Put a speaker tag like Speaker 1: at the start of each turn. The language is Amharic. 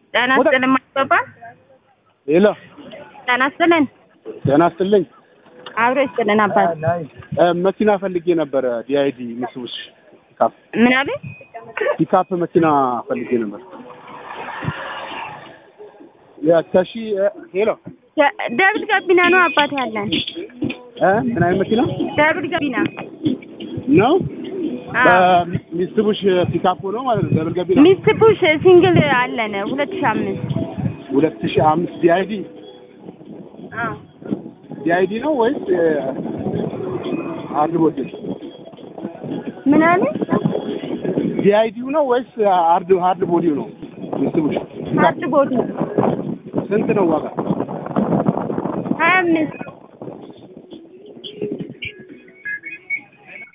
Speaker 1: ጤና ይስጥልን ማስገባ
Speaker 2: ሄሎ
Speaker 1: ጤና ይስጥልን
Speaker 2: ጤና ይስጥልኝ።
Speaker 1: አብሮ ይስጥልን አባት
Speaker 2: እ መኪና ፈልጌ ነበረ ዲአይዲ ምስቡሽ ፒካፕ
Speaker 1: ምን አለ
Speaker 2: ፒካፕ መኪና ፈልጌ ነበር። የተሺ ሄሎ
Speaker 1: ደብል ገቢና ነው አባት ያለን
Speaker 2: እ ምን አይነት መኪና
Speaker 1: ደብል ገቢና
Speaker 2: ነው?
Speaker 1: አዎ
Speaker 2: ሚስቡሽ ፒካፕ ነው ማለት ነው። ደብል ገቢ ነው።
Speaker 1: ሚስቡሽ ሲንግል አለን ሁለት ሺህ አምስት
Speaker 2: ሁለት ሺህ አምስት ዲአይዲ
Speaker 1: አዎ
Speaker 2: ዲአይዲ ነው ወይስ አርድ ቦዲ?
Speaker 1: ምን አለ
Speaker 2: ዲአይዲው ነው ወይስ አርድ ሃርድ ቦዲው ነው? ሚስቡሽ ፒካፕ
Speaker 1: ሀርድ ቦዲ
Speaker 2: ስንት ነው ዋጋ?
Speaker 1: ሀያ አምስት